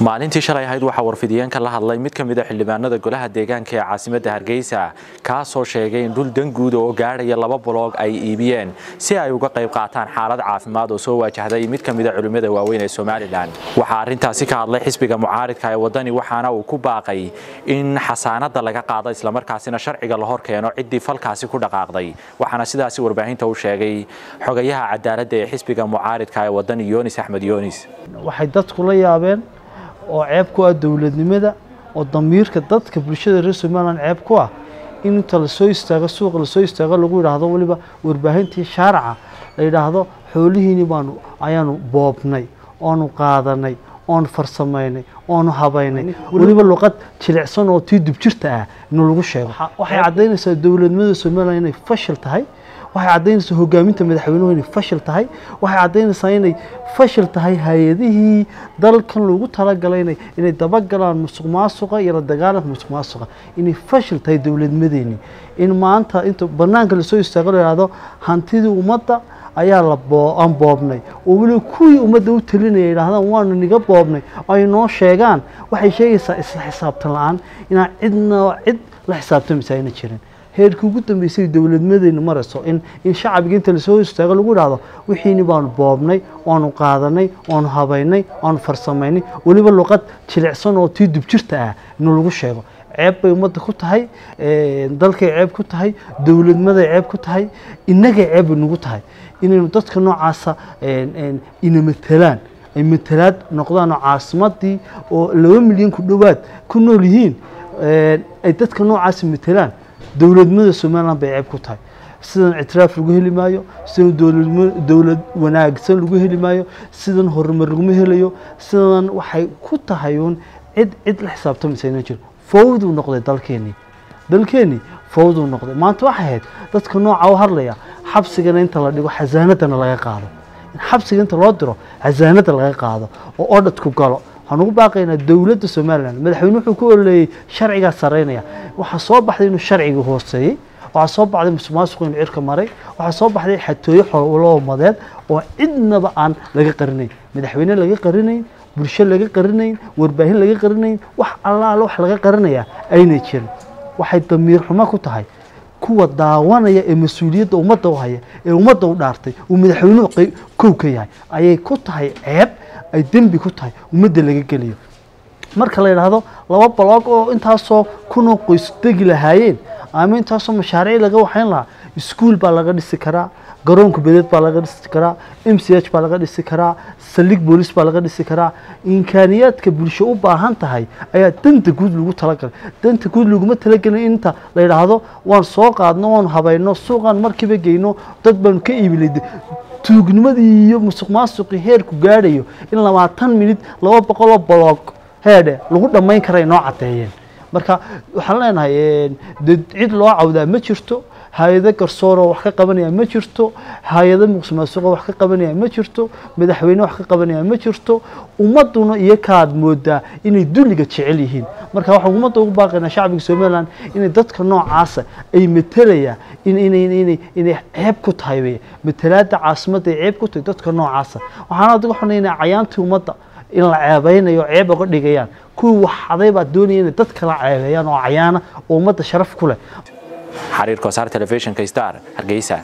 maalintii shalay ahayd waxaa warfidiyeenka la hadlay mid ka mid a xildhibaanada golaha deegaanka ee caasimadda hargeysa kaasoo sheegay in dhul danguud oo gaadhaya laba boloog ay iibiyeen si ay uga qayb qaataan xaalad caafimaad oo soo waajahday mid ka mid a culimmada waaweyn ee somalilan waxaa arrintaasi ka hadlay xisbiga mucaaridka ee waddani waxaana uu ku baaqay in xasaanada laga qaado islamarkaasina sharciga la hor keeno ciddii falkaasi ku dhaqaaqday waxaana sidaasi warbaahinta u sheegay xogayaha cadaaladda ee xisbiga mucaaridka ee waddani yoonis axmed yoonis waxay dadku la yaabeen oo ceeb ku ah dowladnimada oo damiirka dadka bulshada reer somalilan ceeb ku ah in inta lasoo istaago suuqa lasoo istaago lagu yidhaahdo weliba warbaahintii shaaraca la yidhaahdo xoolihiini baanu ayaanu boobnay oonu qaadanay oonu farsamaynay oonu habaynay weliba luqad jilicsan oo tii dubjirta ah in lagu sheego waxay caddaynaysaa dowladnimada somalilan inay fashil tahay waxay caddaynaysaa hogaaminta madaxweynuhu inay fashil tahay waxay caddaynaysaa inay fashil tahay hay-adihii dalkan loogu talagalay inay dabagalaan musuq maasuqa iyo la dagaalanka musuq maasuqa inay fashil tahay dowladnimadeeni in maanta inta banaanka lasoo istaago la yihahdo hantidii ummadda ayaa la aan boobnay oo weliba kuwii ummadda u talinaya yidhahdaan waanu niga boobnay oo ay noo sheegaan waxay sheegaysaa isla xisaabtan la-aan inaan cidna cid la xisaabtamaysa ayna jirin heerkii ugu dambeysay dowladnimadeenu marayso in in shacbiga inta lasoo istaago lagu idhaahdo wixiini baanu boobnay waanu qaadanay waanu habaynay waanu farsamaynay weliba luqad jilicsan oo tii dubjirta ah inuu lagu sheego ceeb bay ummadda ku tahay dalkay ceeb ku tahay dowladnimaday ceeb ku tahay innagay ceeb bay nagu tahay inaynu dadka noocaasa ina matelaan ay matalaad noqdaan oo caasimadii oo laba milyan ku dhowaad ku nool yihiin ay dadka noocaasa matelaan dowladnimada somalilan bay ceeb ku tahay sidan ictiraaf lagu heli maayo sidan dowlad wanaagsan lagu heli maayo sidan horumar laguma helayo sidan waxay ku tahay uun cid cid la xisaabtamaysa ina jiro fawduu noqday dalkeenii dalkeenii fawduu noqday maanta waxay ahayd dadka nooca u hadlaya xabsigana inta la dhigo xasaanadana laga qaado in xabsiga inta loo diro xasaanada laga qaado oo odhadku galo waxaan ugu baaqaynaa dowladda somalilan madaxweyne wuxuu ku ololeeyey sharcigaa saraynaya waxaa soo baxday inuu sharciga hooseeyey waxaa soo baxday musuq maasuqu inuu cirka maray waxaa soo baxday xatooyo xolowmadeed oo cidnaba aan laga qarinayn madaxweyne laga qarinayn bulsho laga qarinayn warbaahin laga qarinayn wax allaala wax laga qarinayaa aynay jirin waxay damiir xumo ku tahay kuwa daawanaya ee mas-uuliyadda ummadda u haya ee ummadda u dhaartay uu madaxweynuhu kow ka yahay ayay ku tahay ceeb ay dembi ku tahay ummadda laga geliyo marka la yidhaahdo laba baloog oo intaasoo kunoo qoys degi lahaayeen ama intaasoo mashaariic laga waxayn lahaa iskuol baa laga dhisi karaa garoonka bedeed baa laga dhisi karaa m c h baa laga dhisi karaa saldhig boolis baa laga dhisi karaa imkaaniyaadka bulsho u baahan tahay ayaa danta guud lagu talagalay danta guud laguma talagelin inta la yidhaahdo waan soo qaadno waanu habayno suuqaan markiiba geyno dad baanu ka iibilay tuugnimadii iyo musuq maasuqii heerku gaadhayo in labaatan minid laba boqoloo boloog heedhe lagu dhammayn karay noo caddeeyeen marka waxaan leenahay cid loo cawdaa ma jirto hay-ado garsooroo wax ka qabanaya ma jirto hay-ado muqsuq maasuqoo wax ka qabanaya ma jirto madaxweyne wax ka qabanaya ma jirto ummadduna iyo kaad moodaa inay dulliga jecel yihiin marka waxaan ummadda ugu baaqaynaa shacbiga somalilan inay dadka noocaasa ay matelayaan inay ceeb ku tahay matalaada caasimadda ay ceeb ku tahay dadka noocaasa waxaan adiga xunaynaa cayaantii ummadda in la ceebeynayo ceeb oga dhigayaan kuwii waxaday baa doonaya inay dad kala ceebeeyaan oo cayaana oo ummadda sharaf ku leh xariirka wasaar telefishinka star hargeysa